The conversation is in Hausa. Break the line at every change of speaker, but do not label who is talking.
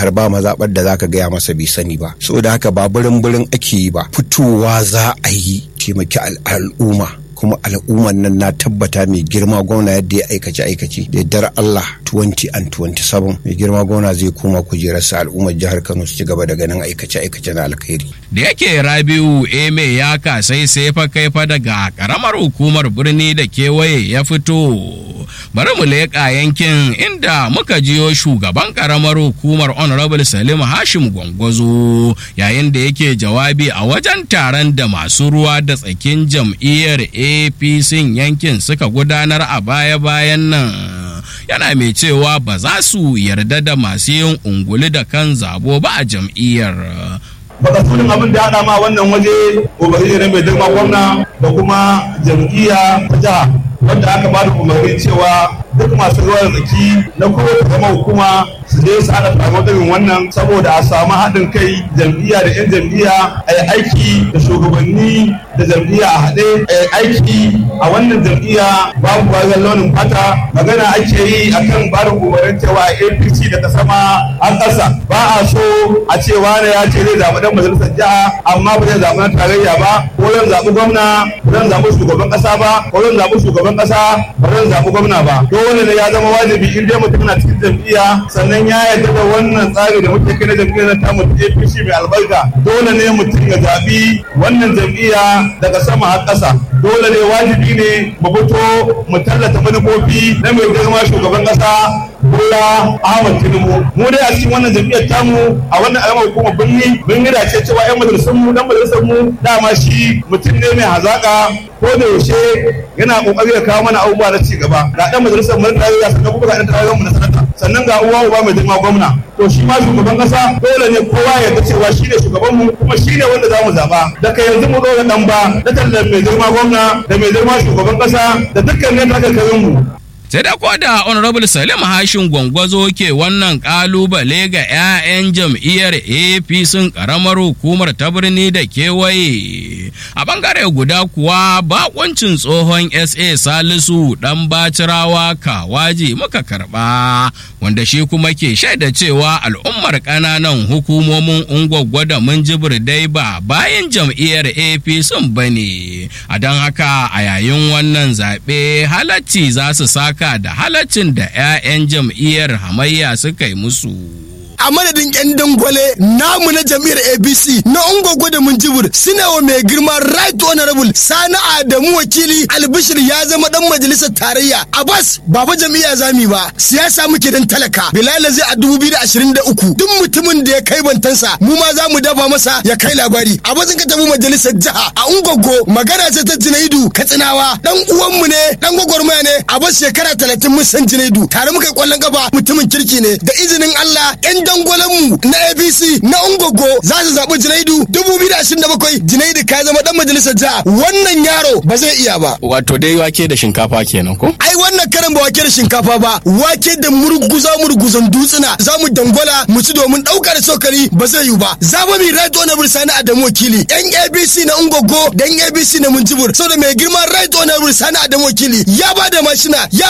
jihar ba mazaɓar da zaka gaya masa bai sani ba saboda haka ba birin birin ake yi ba fitowa za a yi taimaki al'umma kuma al'ummar nan na tabbata mai girma gwamna yadda ya aikace aikace da yaddar Allah 20 and 27 mai girma gwamna zai koma kujerarsa al'ummar jihar Kano su ci gaba da ganin aikace aikace na alkhairi.
Da yake Rabiu Eme ya kasai sai fa kai fa daga karamar hukumar birni da kewaye ya fito. Bari mu leƙa yankin inda muka jiyo shugaban karamar hukumar Honorable Salim Hashim Gwangwazo yayin da yake jawabi a wajen taron da masu ruwa da tsakin jam'iyyar apc yankin suka gudanar a baya-bayan nan yana mai cewa ba za su yarda da masu yin unguli da kan zabo ba a jam'iyyar
baka tunin abin da haɗa ma wannan waje ubangiji ne mai girma gwamna da kuma jam'iyya ta jiha wanda aka ba da umarni cewa duk masu ruwa da tsaki na kowace zama hukuma su je su haɗa taron irin wannan saboda a samu haɗin kai jam'iyya da 'yan jam'iyya a yi aiki da shugabanni da jam'iyya a haɗe a yi aiki a wannan jam'iyya babu wajen launin fata magana ake yi akan ba da umarnin cewa apc daga sama an ƙasa ba a so a ce wane ya ce zai zaɓi ɗan majalisar jiha amma ba zai zaɓi na tarayya ba ko zan zaɓi gwamna ba zan zaɓi shugaban ƙasa ba ko zan zaɓi shugaban ƙasa ba zan zaɓi gwamna ba dole ne ya zama wajibi in dai mutum na cikin jam'iyya sannan ya yarda da wannan tsari da muke kai na jam'iyyar na tamu APC mai albarka dole ne mutum ya zaɓi wannan jam'iyya daga sama har ƙasa dole ne wajibi ne mu fito mu tallata manufofi na mai girma shugaban ƙasa Bola Ahmad Tinubu mu dai a cikin wannan jam'iyyar tamu a wannan alamar hukumar birni mun yi dace cewa 'yan majalisar mu dan majalisar mu dama shi mutum ne mai hazaka ko da yaushe yana kokari ya kawo mana abubuwa na ci gaba ga dan majalisar mu na tarayya sannan kuma ga dan tarayyar mu na sanata sannan ga uwa uba mai girma gwamna to shi ma shugaban kasa dole ne kowa ya ga cewa shi ne shugaban mu kuma shi ne wanda za mu zaba daga yanzu mu zo da dan ba da tallan mai girma gwamna da mai girma shugaban kasa da dukkan ne takarkarin mu
sai da da honorable salim hashin gwangwazo ke wannan kalubale ga 'ya'yan jam'iyyar apc karamar hukumar ta birni da kewaye a bangare guda kuwa bakoncin tsohon sa salisu dan bacirawa kawaji muka karba wanda shi kuma ke shaida cewa al'ummar kananan hukumomin ungwaggwa da munjibir dai ba bayan jam'iyyar apc bane a don haka a yayin wannan zaɓe halacci za su saka haka da halaccin da 'ya'yan jam'iyyar hamayya suka yi musu.
a madadin yan dangwale namu na jam'iyyar abc na ungogo da munjibir suna wa mai girma right honorable sani adamu wakili albishir ya zama dan majalisar tarayya abbas ba fa jam'iyya zami ba siyasa muke dan talaka bilal zai a 2023 duk mutumin da ya kai bantansa mu ma za mu dafa masa ya kai labari a bazin ka tafi majalisar jiha a ungogo magana ce ta junaidu katsinawa dan uwanmu ne dan gwagwarmaya ne a bas shekara talatin mun san junaidu tare muka yi kwallon gaba mutumin kirki ne da izinin allah yan dangwalenmu na apc na ungogo za su zaɓi junaidu 2027 junaidu ka zama dan majalisar jiha wannan yaro ba zai iya ba
wato dai wake da shinkafa kenan ko
ai wannan karan ba wake da shinkafa ba wake da murguza murguzan dutsuna za mu dangwala mu ci domin ɗauka da sokari ba zai yiwu ba za mu mi right honorable sani adamu wakili yan abc na ungogo da yan abc na munjibur saboda mai girman right honorable sani adamu wakili ya ba da mashina ya